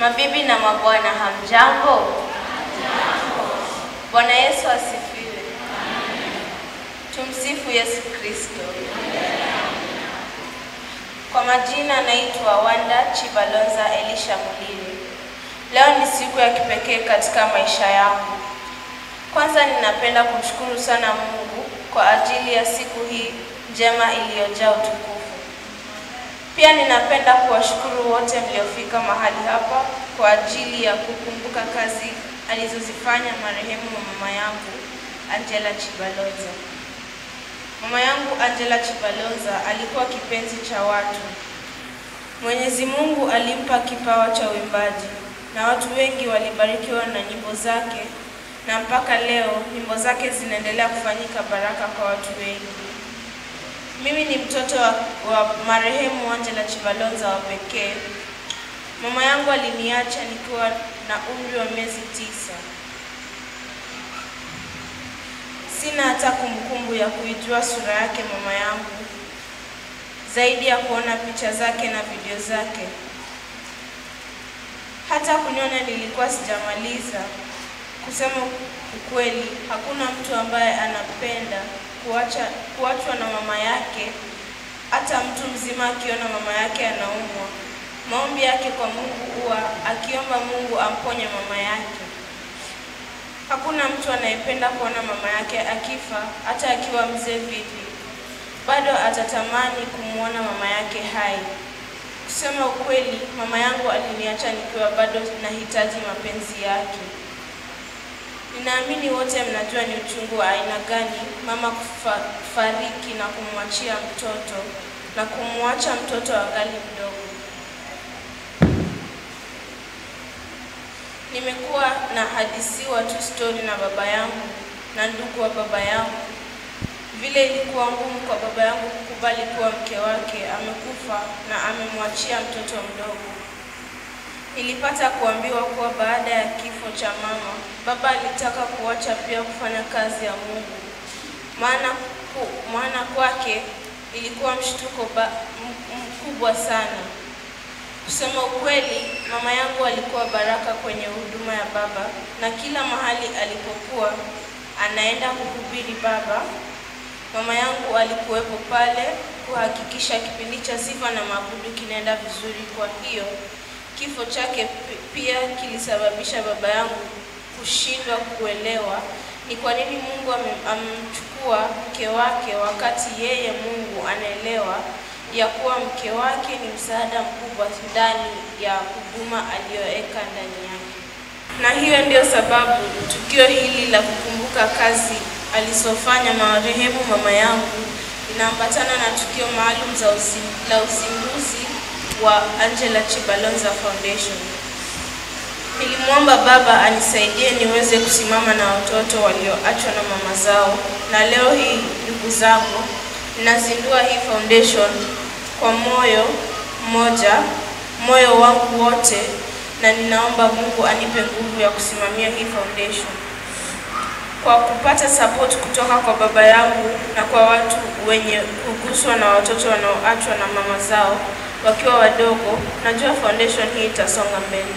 Mabibi na mabwana, hamjambo? Bwana Yesu asifiwe. Tumsifu Yesu Kristo. Kwa majina naitwa Wanda Chibalonza Elisha Mulili. Leo ni siku ya kipekee katika maisha yangu. Kwanza ninapenda kumshukuru sana Mungu kwa ajili ya siku hii njema iliyojaa utukufu. Pia ninapenda kuwashukuru wote mliofika mahali hapa kwa ajili ya kukumbuka kazi alizozifanya marehemu mama yangu Angela Chibalonza. Mama yangu Angela Chibalonza alikuwa kipenzi cha watu. Mwenyezi Mungu alimpa kipawa cha uimbaji na watu wengi walibarikiwa na nyimbo zake na mpaka leo nyimbo zake zinaendelea kufanyika baraka kwa watu wengi. Mimi ni mtoto wa, wa marehemu Angela Chibalonza wa pekee. Mama yangu aliniacha nikiwa na umri wa miezi tisa. Sina hata kumbukumbu ya kuijua sura yake mama yangu zaidi ya kuona picha zake na video zake. Hata kuniona nilikuwa sijamaliza. Kusema ukweli, hakuna mtu ambaye anapenda kuacha kuachwa na mama yake. Hata mtu mzima akiona mama yake anaumwa, maombi yake kwa Mungu huwa akiomba Mungu amponye mama yake. Hakuna mtu anayependa kuona mama yake akifa, hata akiwa mzee vipi, bado atatamani kumwona mama yake hai. Kusema ukweli, mama yangu aliniacha nikiwa bado nahitaji mapenzi yake. Ninaamini wote mnajua ni uchungu wa aina gani mama kufariki na kumwachia mtoto na kumwacha mtoto angali mdogo. Nimekuwa na hadisiwa tu stori na baba yangu na ndugu wa baba yangu, vile ilikuwa ngumu kwa baba yangu kukubali kuwa mke wake amekufa na amemwachia mtoto mdogo. Nilipata kuambiwa kuwa baada ya kifo cha mama, baba alitaka kuacha pia kufanya kazi ya Mungu, maana ku, maana kwake ilikuwa mshtuko ba, mkubwa sana. Kusema ukweli, mama yangu alikuwa baraka kwenye huduma ya baba, na kila mahali alipokuwa anaenda kuhubiri baba, mama yangu alikuwepo pale kuhakikisha kipindi cha sifa na maabudu kinaenda vizuri. Kwa hiyo kifo chake pia kilisababisha baba yangu kushindwa kuelewa ni kwa nini Mungu amemchukua mke wake wakati yeye Mungu anaelewa ya kuwa mke wake ni msaada mkubwa ndani ya huduma aliyoweka ndani yake. Na hiyo ndio sababu tukio hili la kukumbuka kazi alizofanya marehemu mama yangu inaambatana na tukio maalum za usi, la uzinduzi wa Angela Chibalonza Foundation. Nilimwomba baba anisaidie niweze kusimama na watoto walioachwa na mama zao, na leo hii ndugu zangu, ninazindua hii foundation kwa moyo mmoja, moyo wangu wote, na ninaomba Mungu anipe nguvu ya kusimamia hii foundation. Kwa kupata support kutoka kwa baba yangu na kwa watu wenye kuguswa na watoto wanaoachwa na mama zao wakiwa wadogo, najua foundation hii itasonga mbele.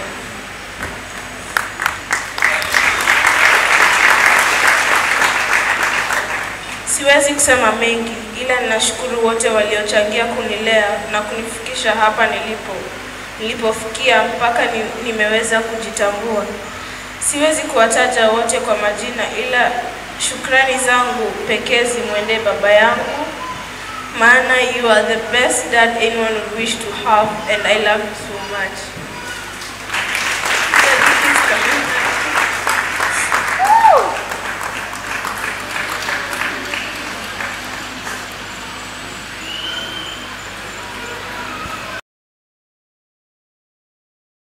Siwezi kusema mengi, ila ninashukuru wote waliochangia kunilea na kunifikisha hapa nilipo nilipofikia mpaka ni, nimeweza kujitambua. Siwezi kuwataja wote kwa majina, ila shukrani zangu pekee zimwendee baba yangu, maana you are the best dad anyone would wish to have and I love you so much.